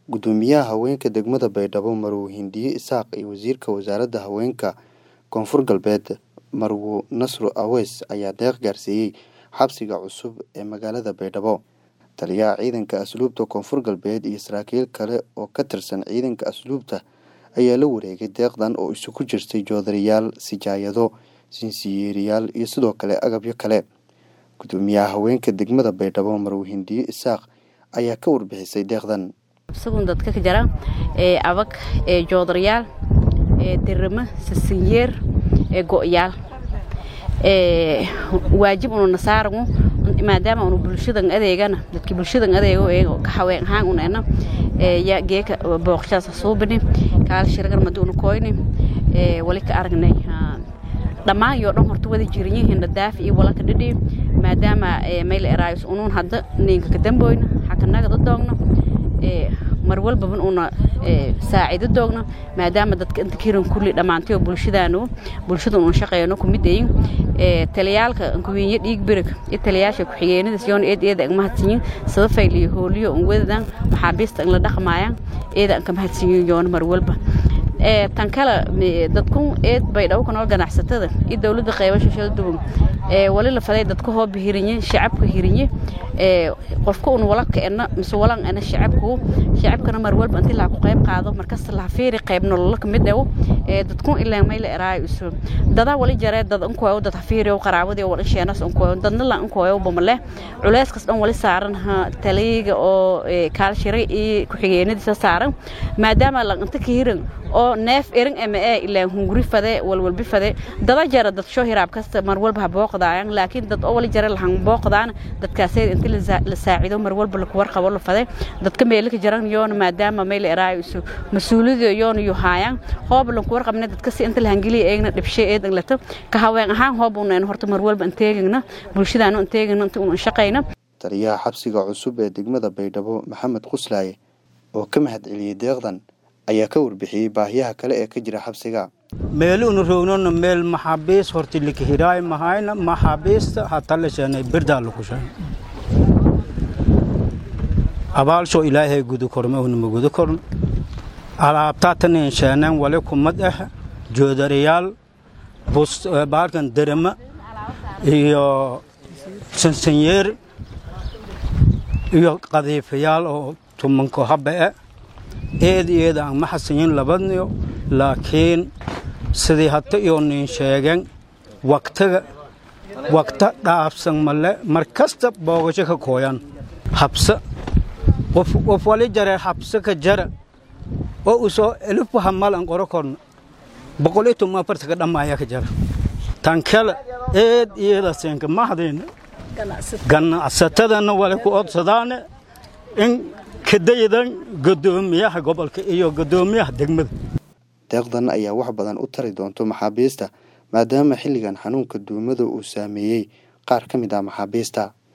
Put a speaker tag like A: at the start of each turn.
A: Gudoomiyaha haweenka degmada Baydhabo Marwo Hindiye Isaaq iyo Wasiirka Wasaaradda Haweenka Koonfur Galbeed Marwo Nasro Aweys ayaa deeq gaarsiiyay xabsiga cusub ee magaalada Baydhabo. Taliyaha ciidanka asluubta Koonfur Galbeed iyo saraakiil kale oo ka tirsan ciidanka asluubta ayaa la wareegay deeqdan oo isugu jirtay joodariyaal, sijaayado, sinsiyeeriyaal iyo sidoo kale agabyo kale. Gudoomiyaha haweenka degmada Baydhabo Marwo Hindiye Isaaq ayaa ka warbixisay deeqdan.
B: isagun dadka ka jira ee abag ee joodariyaal ee dirimo sisinyeer ee go'yaal ee waajib unu nasaaragu maadaama unu bulshadan adeegana dadki bulshadan adeego ee ka haween ahaan unena ee ya geeka booqshaas suubini kaal shirgan madu unu koyni ee wali ka aragnay dhammaan yoo dhan horta wada jirinyihiin dhadaafi iyo walaka dhidhi maadaama meel eraayus unuun hadda ninka ka damboyna xakanaga dadoogna mar walbaban una saacido doogna maadaama dadka inta kiran kulli dhammaantayo bulshadaanu bulshada un shaqeeyno kumidayin taliyaalka kuwiinyo dhiig birig iyo taliyaasha ku-xigeenadaas yoona eed eeda ang mahadsanyin sida fayliyo hooliyo un wadadan maxaabiista ang la dhaqmaayaan eeda ang ka mahadsanyin yoona mar walba tan kale dadkun eed baydhabo ku nool ganacsatada iyo dowladda qeybasha shalduwan wali la faday dadka hooba hirinye shacabka hirinye qofka un wala kaena mise walan ena shacabku shacabkana mar walba intii laa ku qayb qaado markasta laha fiiri qayb nolola kamid ewo dadkun ilaa mayla eraayo isu dadaa wali jaree dad inkuwayo dad hafiiriyo qaraabadii wal insheenas inkuwayo dadna la inkuwayo bamale culeyskas dhan wali saaran taliyiga oo kaalshiray iyo ku-xigeenadiisa saaran maadaama la inta ka hirin oo neef erin ama ee ilaa hunguri fade walwalbi fade dada jara dad soo hiraab kasta mar walba ha booqdaayaan laakiin dad oo wali jara lahan booqdaan dadkaasay inta la saacido mar walba laku warqabo la fade dadka meelka jaran yoona maadaama meel eraayo isu mas-uuliyada yoona yu haayaan hoob lanku warqabna dadka si inta lahangeliya eegna dhibshe eedan lata ka haween ahaan hoob unayn horta mar walba inteegina bulshadaanu inteegina inta unan shaqayna
A: taliyaha xabsiga cusub ee degmada baydhabo maxamed quslaaye oo ka mahad celiyey deeqdan ayaa ka warbixiyey baahiyaha kale ee ka jira xabsiga
C: meel unu rognona meel maxaabiis horti likihiraay mahayna maxaabiista hatalasheenay birdaa lakushan abaalsho ilaahay gudu korma unama gudu korn alaabtaatanin sheeneen wali kumad ah joodariyaal baalkan derema iyo sansanyeer iyo qadiifayaal oo tumanko habba e eed eeda aan ma xasanyin labadniyo laakiin sidii hata iyo nin sheegeen waktaga wakta dhaafsan male mar kasta boogasho ka kooyan habsa qof wali jaree habsa ka jara oo usoo elifu hamal an qoro korna boqol iyo toban afarta ka dhammaaya ka jara tan kale eed iyada seenka mahdayna ganacsatadana wali ku odsadaane in kadaydan gudoomiyaha gobolka iyo gudoomiyaha degmada
A: deeqdan ayaa wax badan u tari doonto maxaabiista maadaama xilligan xanuunka duumada uu saameeyey qaar ka mid ah maxaabiista